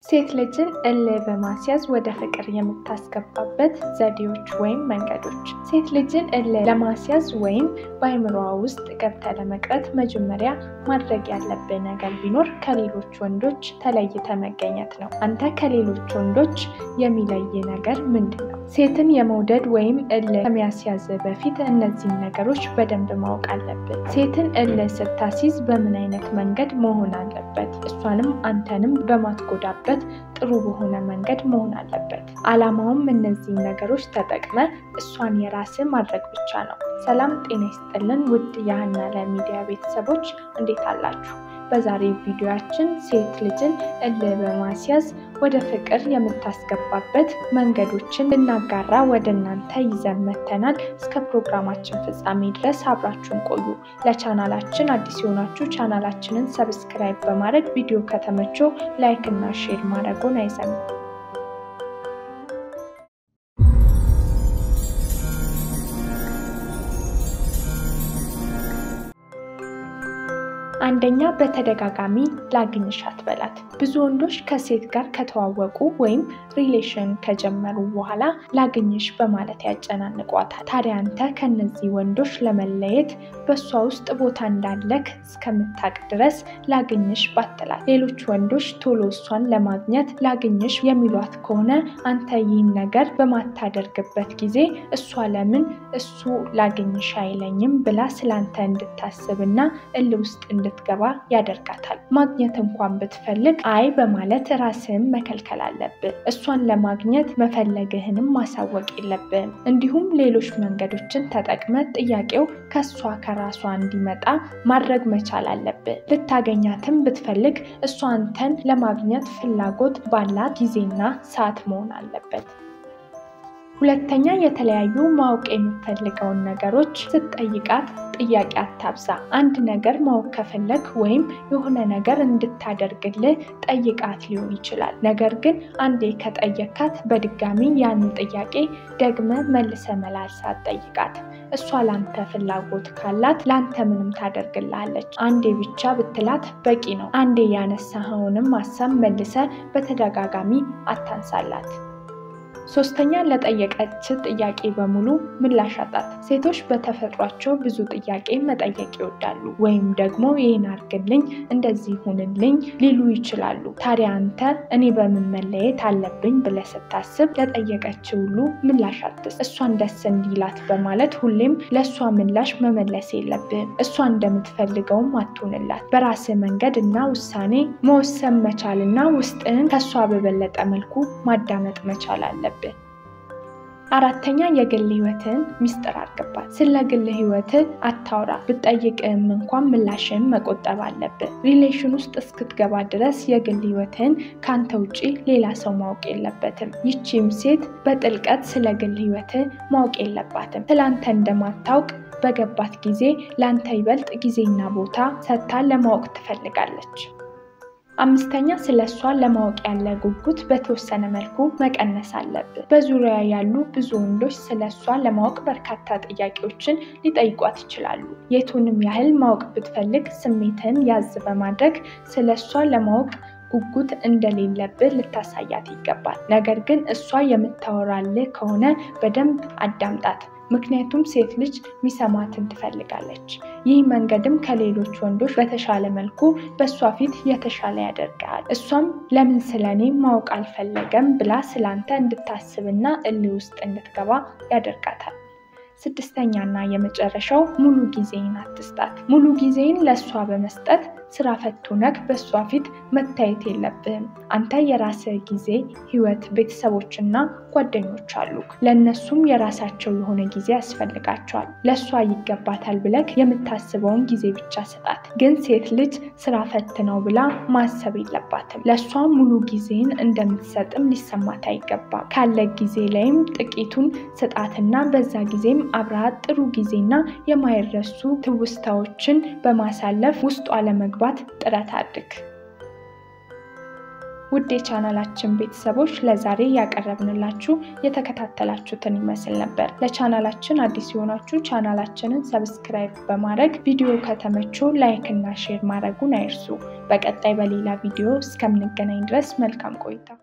ሴት ልጅን እልህ በማስያዝ ወደ ፍቅር የምታስገባበት ዘዴዎች ወይም መንገዶች። ሴት ልጅን እልህ ለማስያዝ ወይም በአይምሮዋ ውስጥ ገብተ ለመቅረት መጀመሪያ ማድረግ ያለብህ ነገር ቢኖር ከሌሎች ወንዶች ተለይተ መገኘት ነው። አንተ ከሌሎች ወንዶች የሚለይ ነገር ምንድን ነው? ሴትን የመውደድ ወይም እልህ ከሚያስያዝ በፊት እነዚህን ነገሮች በደንብ ማወቅ አለብን። ሴትን እልህ ስታሲዝ በምን አይነት መንገድ መሆን አለበት? እሷንም አንተንም በማትጎዳበት ጥሩ በሆነ መንገድ መሆን አለበት። አላማውም እነዚህን ነገሮች ተጠቅመ እሷን የራስ ማድረግ ብቻ ነው። ሰላም ጤና ይስጥልን ውድ የሀና ለሚዲያ ቤተሰቦች እንዴት አላችሁ? በዛሬ ቪዲዮያችን ሴት ልጅን እልህ በማስያዝ ወደ ፍቅር የምታስገባበት መንገዶችን ልናጋራ ወደ እናንተ ይዘን መተናል። እስከ ፕሮግራማችን ፍጻሜ ድረስ አብራችሁን ቆዩ። ለቻናላችን አዲስ የሆናችሁ ቻናላችንን ሰብስክራይብ በማድረግ ቪዲዮ ከተመቾ ላይክ እና ሼር ማድረጉን አይዘንጉ። አንደኛ በተደጋጋሚ ላግኝሽ አትበላት። ብዙ ወንዶች ከሴት ጋር ከተዋወቁ ወይም ሪሌሽን ከጀመሩ በኋላ ላግኝሽ በማለት ያጨናንቋታል። ታዲያ አንተ ከነዚህ ወንዶች ለመለየት በእሷ ውስጥ ቦታ እንዳለክ እስከምታቅ ድረስ ላግኝሽ ባትላት። ሌሎች ወንዶች ቶሎ እሷን ለማግኘት ላግኝሽ የሚሏት ከሆነ አንተ ይህን ነገር በማታደርግበት ጊዜ እሷ ለምን እሱ ላግኝሽ አይለኝም ብላ ስላንተ እንድታስብና እልህ ውስጥ እንድትገባ ያደርጋታል። ማግኘት እንኳን ብትፈልግ አይ በማለት ራስህን መከልከል አለብህ። እሷን ለማግኘት መፈለግህንም ማሳወቅ የለብህም። እንዲሁም ሌሎች መንገዶችን ተጠቅመ ጥያቄው ከእሷ ከራሷ እንዲመጣ ማድረግ መቻል አለብህ። ልታገኛትም ብትፈልግ እሷ አንተን ለማግኘት ፍላጎት ባላት ጊዜና ሰዓት መሆን አለበት። ሁለተኛ የተለያዩ ማወቅ የሚፈልገውን ነገሮች ስትጠይቃት ጥያቄ አታብዛ። አንድ ነገር ማወቅ ከፈለግ ወይም የሆነ ነገር እንድታደርግልህ ጠይቃት ሊሆን ይችላል። ነገር ግን አንዴ ከጠየካት በድጋሚ ያንን ጥያቄ ደግመ መልሰ መላልሳት ጠይቃት። እሷ ላንተ ፍላጎት ካላት ላንተ ምንም ታደርግልሃለች። አንዴ ብቻ ብትላት በቂ ነው። አንዴ ያነሳኸውንም ሀሳብ መልሰ በተደጋጋሚ አታንሳላት። ሶስተኛ ለጠየቀች ጥያቄ በሙሉ ምላሽ አጣት። ሴቶች በተፈጥሯቸው ብዙ ጥያቄ መጠየቅ ይወዳሉ፣ ወይም ደግሞ ይህን አድርግልኝ፣ እንደዚህ ሁንልኝ ሊሉ ይችላሉ። ታዲያ አንተ እኔ በምን መለየት አለብኝ ብለህ ስታስብ ለጠየቀች ሁሉ ምላሽ አትስጥ። እሷን ደስ እንዲላት በማለት ሁሌም ለእሷ ምላሽ መመለስ የለብህም። እሷ እንደምትፈልገውም አትሆንላት። በራስህ መንገድ እና ውሳኔ መወሰን መቻልና ውስጥህን ከእሷ በበለጠ መልኩ ማዳመጥ መቻል አለብን። አራተኛ የግል ህይወትን ሚስጥር አድርግባት። ስለ ግል ህይወት አታውራ። ብጠይቅም እንኳን ምላሽን መቆጠብ አለብን። ሪሌሽን ውስጥ እስክትገባ ድረስ የግል ህይወትን ከአንተ ውጭ ሌላ ሰው ማወቅ የለበትም። ይቺም ሴት በጥልቀት ስለ ግል ህይወት ማወቅ የለባትም። ስለአንተ እንደማታውቅ በገባት ጊዜ ለአንተ ይበልጥ ጊዜና ቦታ ሰጥታ ለማወቅ ትፈልጋለች። አምስተኛ ስለ እሷ ለማወቅ ያለ ጉጉት በተወሰነ መልኩ መቀነስ አለብን። በዙሪያ ያሉ ብዙ ወንዶች ስለ እሷ ለማወቅ በርካታ ጥያቄዎችን ሊጠይቋት ይችላሉ። የቱንም ያህል ማወቅ ብትፈልግ ስሜትን ያዝ በማድረግ ስለ እሷ ለማወቅ ጉጉት እንደሌለብህ ልታሳያት ይገባል። ነገር ግን እሷ የምታወራልህ ከሆነ በደንብ አዳምጣት። ምክንያቱም ሴት ልጅ ሚሰማትን ትፈልጋለች። ይህ መንገድም ከሌሎች ወንዶች በተሻለ መልኩ በእሷ ፊት የተሻለ ያደርግሃል። እሷም ለምን ስለኔ ማወቅ አልፈለገም ብላ ስላንተ እንድታስብና እልህ ውስጥ እንድትገባ ያደርጋታል። ስድስተኛና የመጨረሻው ሙሉ ጊዜን አትስጣት። ሙሉ ጊዜን ለእሷ በመስጠት ስራ ፈቱ ነክ በእሷ ፊት መታየት የለብህም። አንተ የራስህ ጊዜ፣ ህይወት፣ ቤተሰቦችና ጓደኞች አሉ። ለእነሱም የራሳቸው የሆነ ጊዜ ያስፈልጋቸዋል። ለእሷ ይገባታል ብለክ የምታስበውን ጊዜ ብቻ ስጣት። ግን ሴት ልጅ ስራ ፈት ነው ብላ ማሰብ የለባትም። ለእሷ ሙሉ ጊዜን እንደምትሰጥም ሊሰማት አይገባም። ካለ ጊዜ ላይም ጥቂቱን ስጣትና በዛ ጊዜም አብረሃት ጥሩ ጊዜና የማይረሱ ትውስታዎችን በማሳለፍ ውስጧ ለመግባት ጥረት አድርግ። ውድ የቻናላችን ቤተሰቦች ለዛሬ ያቀረብንላችሁ የተከታተላችሁትን ይመስል ነበር። ለቻናላችን አዲስ የሆናችሁ ቻናላችንን ሰብስክራይብ በማድረግ ቪዲዮ ከተመቾ ላይክ እና ሼር ማድረጉን አይርሱ። በቀጣይ በሌላ ቪዲዮ እስከምንገናኝ ድረስ መልካም ቆይታ